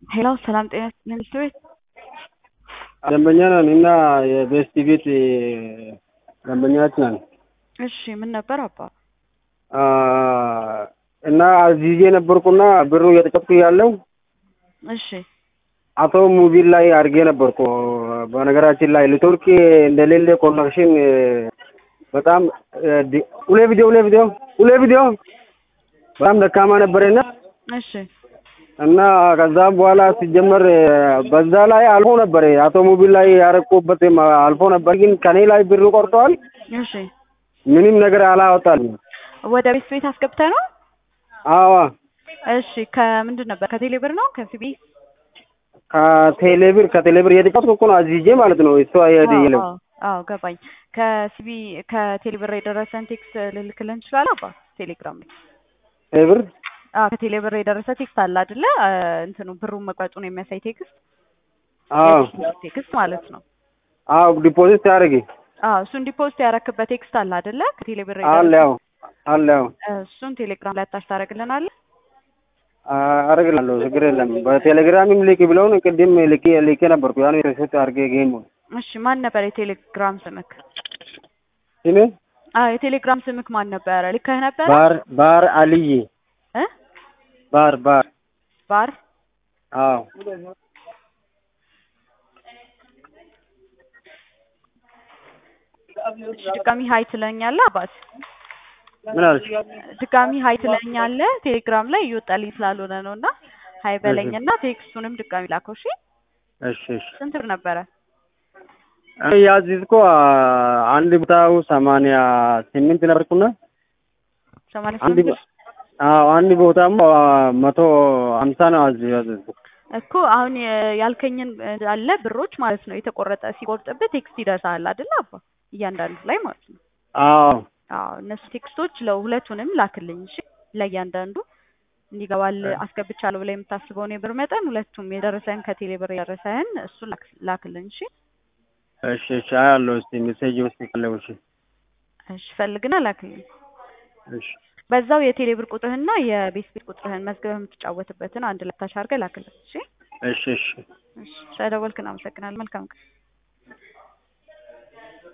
ሄሎ ሰላም ጤና ሚኒስትር ቤት ደንበኛ ነን እና የቤስት ቤት ደንበኛች ነን እሺ ምን ነበር አባ አ፣ እና አዚዜ ነበርኩና ብሩ እየተቀብኩ ያለው እሺ አቶ ሙቢል ላይ አድርጌ ነበርኩ። በነገራችን ላይ ኔትወርክ እንደሌለ ኮኔክሽን በጣም ዲ- ሁሌ ቪዲዮ ሁሌ ቪዲዮ ሁሌ ቪዲዮ በጣም ደካማ ነበረና እሺ እና ከዛም በኋላ ሲጀመር በዛ ላይ አልፎ ነበር አቶ ሙቢል ላይ ያረቁበት አልፎ ነበር፣ ግን ከኔ ላይ ብሩ ቆርጠዋል። እሺ ምንም ነገር አላወጣል። ወደ ቤት ቤት አስገብተህ ነው አዋ እሺ ከምንድን ነበር ከቴሌ ብር ነው ከሲቢ ከቴሌብር ከቴሌብር እየተቀጥኩ እኮ ነው አዚዜ ማለት ነው። እሱ አይሄድ የለም አዎ አዎ ገባኝ ከሲቢ ከቴሌ ብር የደረሰን ቴክስት ልልክልህ እንችላለን አባ ቴሌግራም ላይ ቴሌብር አዎ ከቴሌ ብር የደረሰ ቴክስት አለ አይደለ እንትኑ ብሩን መቅረጹን የሚያሳይ ቴክስት አዎ ቴክስት ማለት ነው አዎ ዲፖዚት ያደርግ አዎ እሱን ዲፖዚት ያረክበት ቴክስት አለ አይደለ ከቴሌ ብር አለ የደረሰ ያው አለ ያው እሱን ቴሌግራም ላይ አታች ታደርግልናለህ አደርግላለሁ ችግር የለም። በቴሌግራምም ልክ ብለውን ቅድም ልኬ ልኬ ነበርኩ ያን ሪሴት አድርጌ ጌሙ እሺ ማን ነበር የቴሌግራም ስምክ እኔ አዎ የቴሌግራም ስምክ ማን ነበረ ልከህ ነበረ ባር ባር አልይ እ ባር ባር ባር አዎ እሺ ድጋሚ ሀይ ትለኛለህ አባት ምን አለች? ድጋሚ ሀይ ትለኛለህ ቴሌግራም ላይ እየወጣልኝ ስላልሆነ ነው እና ሀይ በለኝና ቴክስቱንም ድጋሚ ላከው እሺ እሺ እሺ ስንት ብር ነበረ እኔ ያዝዝኮ አንድ ቦታው ሰማንያ ስምንት ነበርኩና ሰማንያ አንድ ስምንት ቦ- አዎ አንድ ቦታም መቶ ሀምሳ ነው አዝ ያዘዝኩ እኮ አሁን የ- ያልከኝን አለ ብሮች ማለት ነው የተቆረጠ ሲቆርጥብህ ቴክስት ይደርሳል አይደል አባ እያንዳንዱ ላይ ማለት ነው አዎ አዎ እነሱ ቴክስቶች ለሁለቱንም ላክልኝ እሺ ለእያንዳንዱ እንዲገባል አስገብቻለሁ ብላ የምታስበውን የብር መጠን ሁለቱም የደረሰህን ከቴሌ ብር የደረሰህን እሱን ላክ- ላክልኝ እሺ እሺ እሺ አያለሁ እስቲ ሜሴጅ ውስጥ ካለው እሺ እሺ ፈልግና ላክልኝ እሺ በዛው የቴሌ ብር ቁጥርህና የቤት ቤት ቁጥርህን መዝገብህ የምትጫወትበትን አንድ ላይ ታች አድርገህ ላክልኝ እሺ እሺ እሺ እሺ ስለደወልክ እናመሰግናለን መልካም ቀን